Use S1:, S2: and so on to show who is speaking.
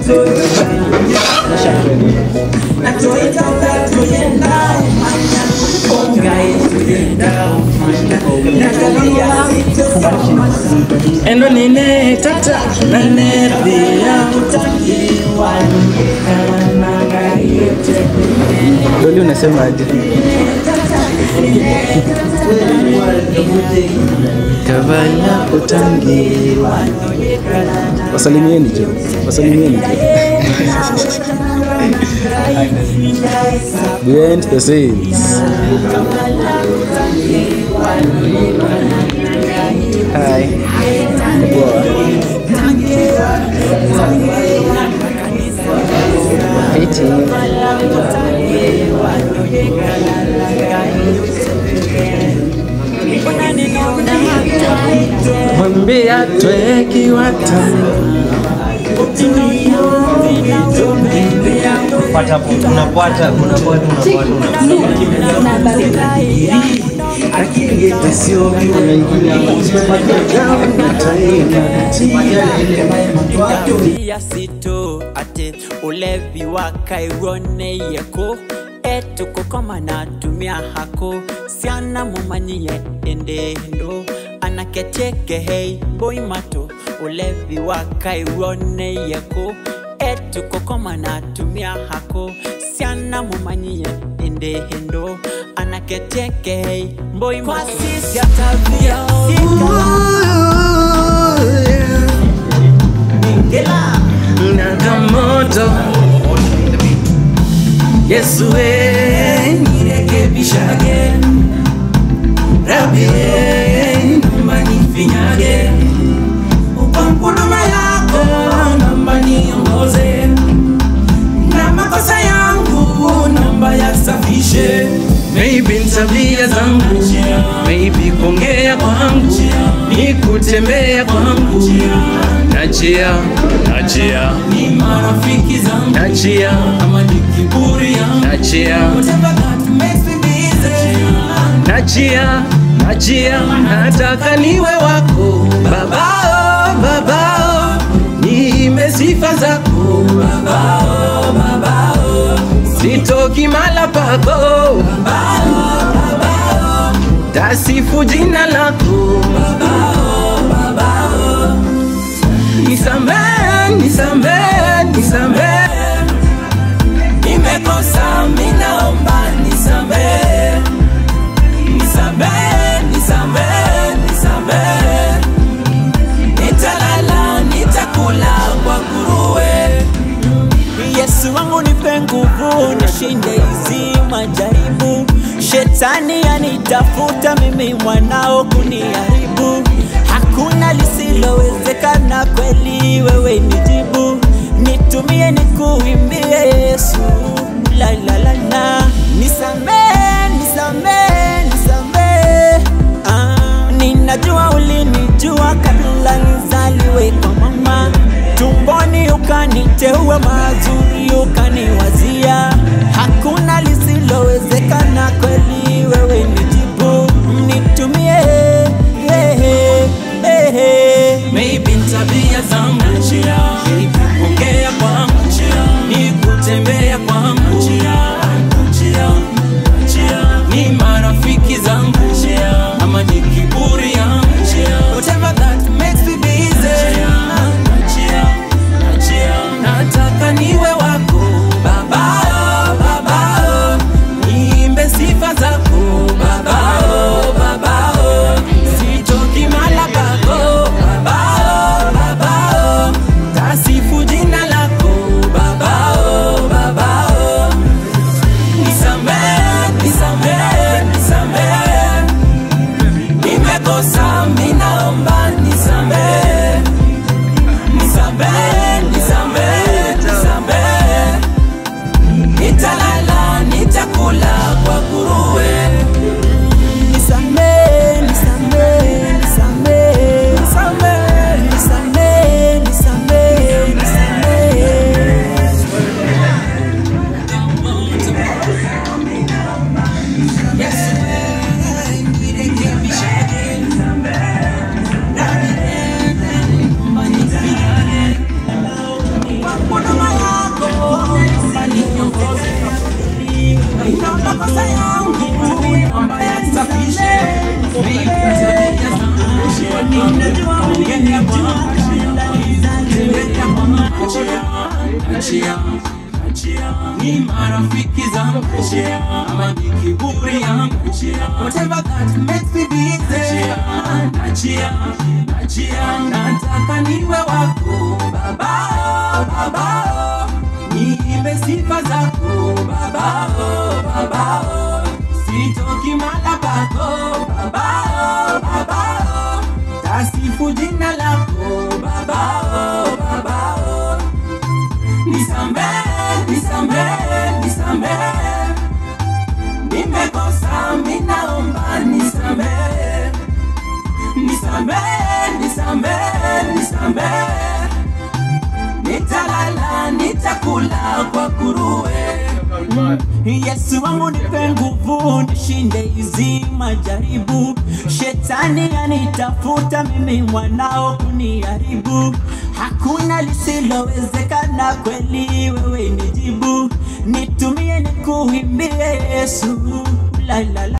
S1: endo nine tata nanethia utangiwa doli unasemaje kavala utangiwa wasalimieni jo wasalimieni jo behind the scenes Hi. Poa. Fiti. Mwambia tweki watani
S2: Pata hapo, unapata unapata unapata
S3: ya sito ate ulevi wa kairone yeko etukukoma natumia hako siana mumanyie endendo anakechekehei boimato ulevi wa kairone yeko etukukoma natumia hako siana mumanyie endendo anakechekehei boimato siatavia
S1: Nagamoto Yesu we nirekebishage Rabi naomba nifinyage Uko huduma yako naomba niongoze Na makosa yangu naomba yasafishe Maybe ni tabia zangu Maybe kuongea kwangu Ni kutembea kwangu Najia, najia
S3: ni marafiki zangu
S1: Najia,
S3: ama ni kiburi yangu
S1: najia
S3: Whatever that makes me busy
S1: Najia, najia Nataka niwe wako Babao, babao Niime sifa zako Babao, babao Sitoki mala pako Babao, babao Tasifu jina lako nisamee, nisamee, nisamee. Nimekosa, minaomba nisamee, nisamee, nisamee, nisamee. Nitalala, nitakula kwa nguruwe.
S3: Yesu wangu nipe nguvu nishinde hizi majaribu. Shetani anitafuta mimi mwanao kuniharibu. Hakuna lisilowezekana, kweli wewe nijibu. Nitumie nikuimbie Yesu, la la la la. Nisamee, nisamee, nisamee. Ah, ninajua ulinijua kabla nizaliwe kwa mama tumboni ukaniteua mazuri ukaniwazia hakuna lisilowezekana kweli wewe nijibu nitumie yeah, yeah, yeah.
S1: Maybe ni tabia zangu Maybe kuongea kwangu Ni kutembea kwangu Ni marafiki zangu Ama ni kiburi yangu Whatever that makes me busy Nataka niwe ongea kwangu tembea kwangu achia achia ni marafiki zangu ama ni kiburi yangu whatever that makes me busy achia achia nataka niwe wako baba baba niimbe sifa zako baba baba sitoki mala pako baba baba tasifu jina lako baba baba nisamee nisamee nisamee nimekosa minaomba nisamee nisamee nisamee nisamee nitalala nitakula kwa kuruwe Yesu wangu nipe nguvu nishinde hizi majaribu. Shetani anitafuta mimi mwanao kuniharibu. Hakuna lisilowezekana, kweli wewe nijibu. Nitumie nikuimbie Yesu, la la la.